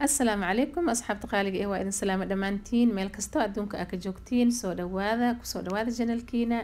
asalaamu calaykum asxaabta qaaliga eh waa idin salaamo dhammaantiin meel kastoo adduunka aa ka joogtiin soo dhawaada kusoo dhawaada janalkiina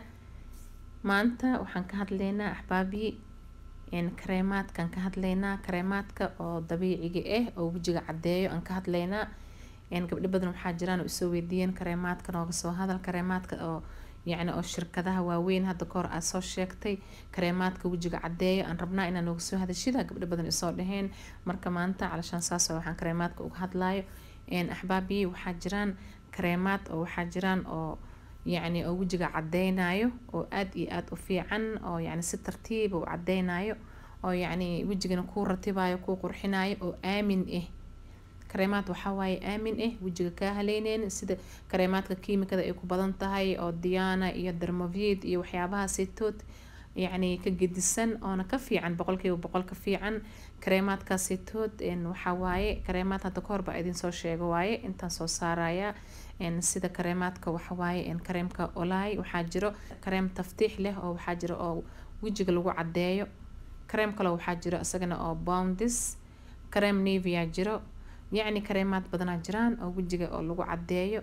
maanta waxaan ka hadlaynaa axbaabii kareemaadkaan ka hadlaynaa kareemaadka oo dabiiciga ah oo wejiga caddeeyo aan ka hadlaynaa gabdho badan waxaa jiraan oo isoo weydiiyeen kareemaadka nooga soo hadal kareemaadka oo yacni oo shirkadaha waaweyn hadda kahor aad soo sheegtay kareemaadka wejiga caddeeyo aan rabnaa inaa nooga soo hadashida gabdho badan isoo dhaheen marka maanta calashaan saas waxaan kareemaadka uga hadlaayo axbaabii waxaa jiraan kareemaad oo waxaa jiraan oo yacni oo wejiga caddeynayo oo aad iyo aad u fiican oo yacni si tartiiba u caddeynayo oo yacni wejigana kuu ratibayo kuu qurxinayo oo aamin ah kareemaad waxaa waaye aamin ah wejiga kaa haleyneyn sida kareemaadka kiimikada ay ku badan tahay oo diana iyo dermovid iyo waxyaabaha saytood yacni ka gedisan oona ka fiican boqolkiiba boqol ka fiican kareemaadka saytood waxaa waaye kareemaad hadda kahor baa idin soo sheego waaye intaan soo saaraya sida kareemaadka waxa waaye kareemka olaay waxaa jiro kareem taftiix leh oo waxaa jiro oo wejiga lagu caddeeyo kareem kale waxaa jiro isagana oo boundis kareem nevia jiro yacni kareemaad badanaa jiraan oo wejiga oo lagu caddeeyo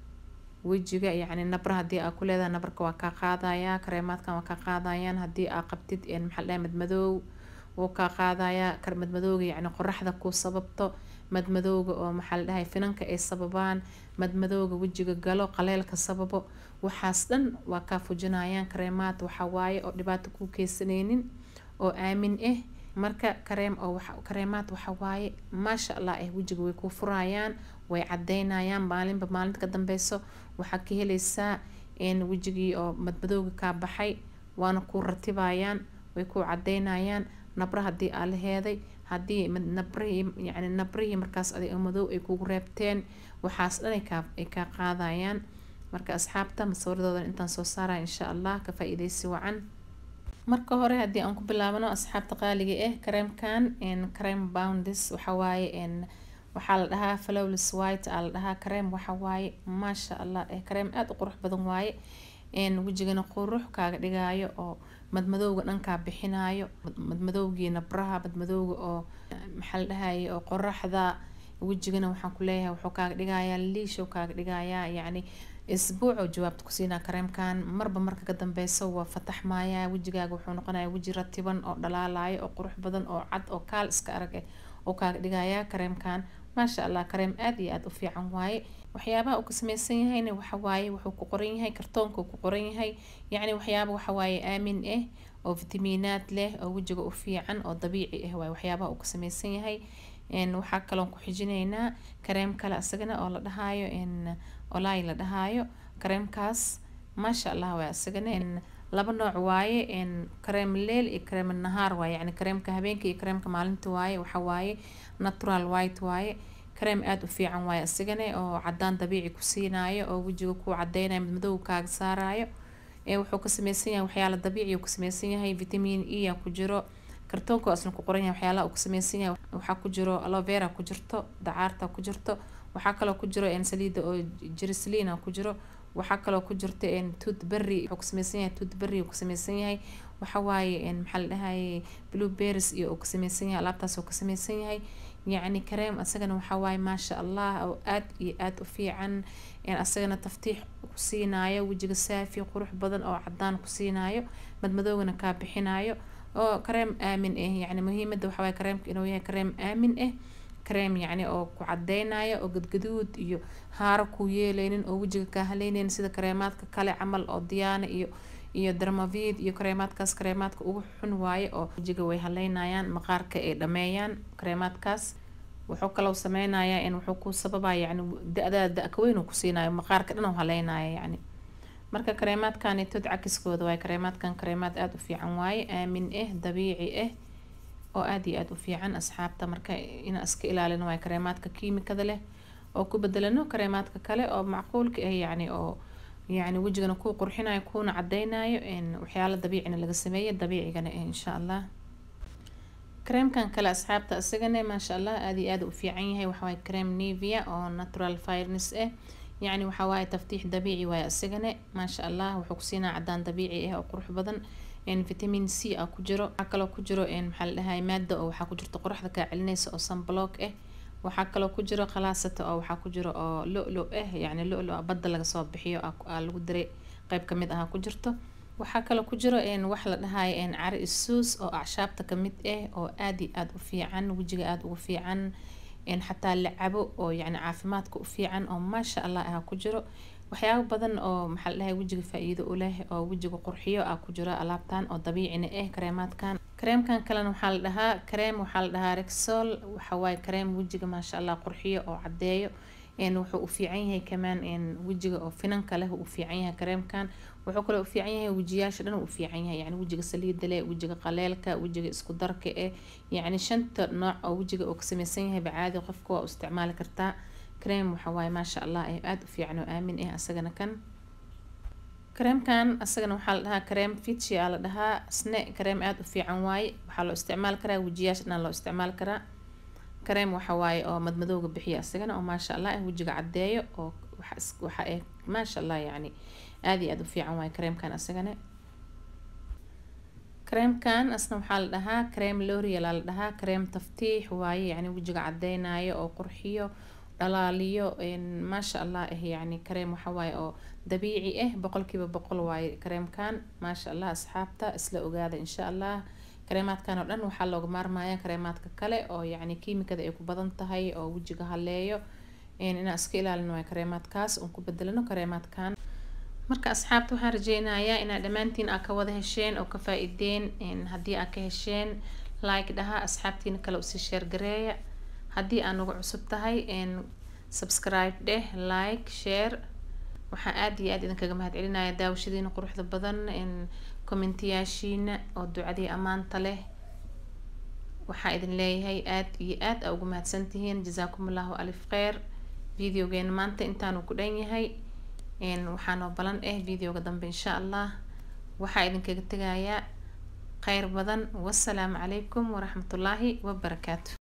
wejiga yacni nabra haddii aa ku leedahay nabarka waa kaa qaadayaa kareemaadkan waa kaa qaadayaan haddii aa qabtid maxaa dhahay madmadoow wuu kaa qaadayaa madmadooga yacni qoraxda ku sababto madmadooga oo maxaa la dhahay finanka ay sababaan madmadooga wejiga galo qaleelka sababo waxaas dhan waa kaa fujinayaan kareemaad waxaa waaye oo dhibaato kuu keysaneynin oo aamin ah marka kareem oo kareemaad waxa waaye maasha allah ah wejiga way kuu furayaan way cadeynayaan maalinba maalinta ka dambeyso waxaa ka heleysaa wejigii oo madmadooga kaa baxay waana kuu ratibayaan way kuu cadeynayaan nabra haddii aa la heeday haddii nabrihii yacni nabrihii markaas adig madow ay kugu reebteen waxaas dhan ay kaa qaadayaan marka asxaabta masawiradoodan intaan soo saaraya insha allah ka faa-iideysi wacan marka hore haddii aan ku bilaabano asxaabta qaaliga ah kareemkan kareem boundis waxa waaye waxaa la dhahaa flowless white aa la dhahaa kareem waxa waaye maasha allah eh kareem aada u qurux badan waaye wejigana qurux kaaga dhigaayo oo madmadowga dhankaa bixinayo madmadowgii nabraha madmadowga oo maxaa la dhahaye oo qoraxda wejigana waxaan ku leeyahay wuxuu kaaga dhigayaa liishow kaaga dhigayaa yacni isbuuc oo jawaabta ku siinaa kareemkan marba marka ka dambeyso waa fataxmaya wejigaaga wuxuu noqonaya weji ratiban oo dhalaalayo oo qurux badan oo cad oo kaal iska arag eh oo kaaga dhigaya kareemkan maasha allah kareem aada iyo aada u fiican waaye waxyaabaha uu ka sameysan yahayna waxa waaye wuxuu ku qoran yahay kartoonka uu ku qoran yahay yacni waxyaaba waxa waaye aamin ah oo fitamiinaad leh oo wejiga u fiican oo dabiici ah waaye waxyaabaha uu ka sameysan yahay waxaa kaloon ku xijineynaa kareem kale asagana oo la dhahaayo olaay la dhahaayo kareemkaas maasha allah waay asagana laba nooc waaye kareem leel iyo kareem nahaar waaye yacni kareemka habeenka iyo kareemka maalinta waaye waxa waaye natural white waaye kareem aada u fiican waaye asigana oo cadaan dabiici ku siinayo oo wejiga ku cadeynayo madmadow kaaga saarayo wuxuu ka sameysan yahay waxyaala dabiici uu ka sameysan yahay vitamin e a ku jiro kartoonka asna ku qoran yahay waxyaalaha uu ka sameysan yahay waxaa ku jiro alovera ku jirto dacaarta ku jirto waxaa kaloo ku jiro saliida oo jirislina ku jiro waxaa kaloo ku jirta toothberry wuxuu ka sameysan yahay toothberry uu ka sameysan yahay waxa waaye maxaa la dhahaye blueberries iyo uu ka sameysan yahay alaabtaas uu ka sameysan yahay yacni kareem asagana waxaa waaye maasha allah oo aad iyo aada u fiican asagana taftiix ku siinayo wejiga saafi qurux badan oo cadaan ku siinayo madmadoogana kaa bixinayo oo kareem aamin ah yacni muhiimada waxa waaye kareemka inuu yahay kareem aamin ah kareem yacni oo ku cadeynayo oo gadgaduud iyo haaro ku yeeleynin oo wejiga kaa haleyneyn sida kareemaadka kale camal oo diyaana iyo iyo dermavid iyo kareemaadkaas kareemaadka ugu xun waaye oo wejiga way haleynayaan maqaarka ay dhameeyaan kareemaadkaas wuxuu kaloo sameynayaa in wuxuu ku sababaya yacni da-daada da-ka weyn uu ku siinayo maqaarka dhan uu haleynaya yacni marka kareemaadkanitood cakiskooda waaye kareemaadkan kareemaad aada u fiican waaye aamin ah dabiici ah oo aada iyo aada u fiican asxaabta marka inaan iska ilaalino waaye kareemaadka kiimikada leh oo ku bedelano kareemaadka kale oo macquulka ah yacni oo yacni wejigana kuu qurxinayo kuuna cadeynayo waxyaala dabiicina laga sameeye dabiicigana ah insha allah kareemkan kale asxaabta isagana maasha allah aada iyo aada u fiican yahay waxawaaye kareem nevia oo natural firnes ah yacni waxaa waaye taftiix dabiici waaye isagana maasha allah wuxuu ku siinaa cadaan dabiici ah oo qurux badan vitamin c a ku jiro waxaa kaloo ku jiro maxaa la dhahay maada oo waxaa ku jirta qoraxda kaa celinaysa oo sunblock ah waxaa kaloo ku jiro khalaasata oo waxaa ku jiro oo lo-lo ah yacni lo-lo badda laga soo bixiyo aa lagu diray qeyb kamid ah ku jirto waxaa kaloo ku jiro wax la dhahayo cari isuus oo acshaabta kamid ah oo aada iyo aada u fiican wejiga aada ugu fiican xataa la cabo oo yacni caafimaadka u fiican oo maasha allah ah ku jiro waxyaabo badan oo maxaa la dhahay wejiga faa-iido u leh oo wejiga qurxiyo ah ku jiro alaabtan oo dabiicina ah kareemaadkan kareemkan kalena waxaa la dhahaa kareem waxaa la dhahaa rexol waxawaaye kareem wejiga maasha allah qurxiyo oo caddeeyo wuxuu u fiican yahay kamaan wejiga oo finanka leh u fiican yahay kareemkan wuxuu kaloo u fiican yahay wejiyaasha dhan u fiican yahay yani wejiga saliida leh wejiga qaleelka wejiga isku darka eh yacni shanta nooc oo wejiga oo ka sameysan yahay bacaadi qofka waa u isticmaali kartaa kareem waxawaaye maasha allah aada u fiican oo aamin ah asagana kan kareemkan asagana waxaa la dhahaa kareem fitchi aa la dhahaa isne kareem aada u fiican waaye waxaa loo isticmaali karaa wejiyaasha dhan loo isticmaali karaa kareem waxa waaye oo madmadowga bixiya asagana oo maasha allah ah wejiga caddeeyo oo waxa eh maasha allah yacni aada iyo aada u fiican waaye kareemkan asagana kareemkan asna waxaa la dhahaa kareem lorial aa la dhahaa kareem taftiix waaye yacni wejiga caddeynayo oo qurxiyo dhalaaliyo maasha allah ah yacni kareem waxa waaye oo dabiici ah boqolkiiba boqol waaye kareemkan maasha allah asxaabta isla ogaada insha allah kareemaadkan oo dhan waxaa looga maarmaya kareemaadka kale oo yacni kiimikada ay ku badan tahay oo wejiga haleeyo inaan iska ilaalino waay kareemaadkaas oon ku bedelano kareemaadkan marka asxaabta waxaan rajeynayaa inaad dhammaantiin aa ka wada hesheen oo ka faa-ideen haddii aa ka hesheen like dhaha asxaabtiina kale usii sheergareeya haddii aa nagu cusub tahay subscribe dheh like share waxaan aada iyo aada idinkaga mahad celinaya daawashadiina quruxda badan commentiyaashiina oo ducadii ammaanta leh waxaa idin leeyahay aada iyo aada aa ugu mahadsantihiin jazaakum allahu alif kheyr videogeena maanta intaanu ku dhan yahay waxaanoo balan ah videoga dambe insha allah waxaa idinkaga tegayaa kheyr badan wasalaamu calaykum waraxmatullaahi wabarakaatu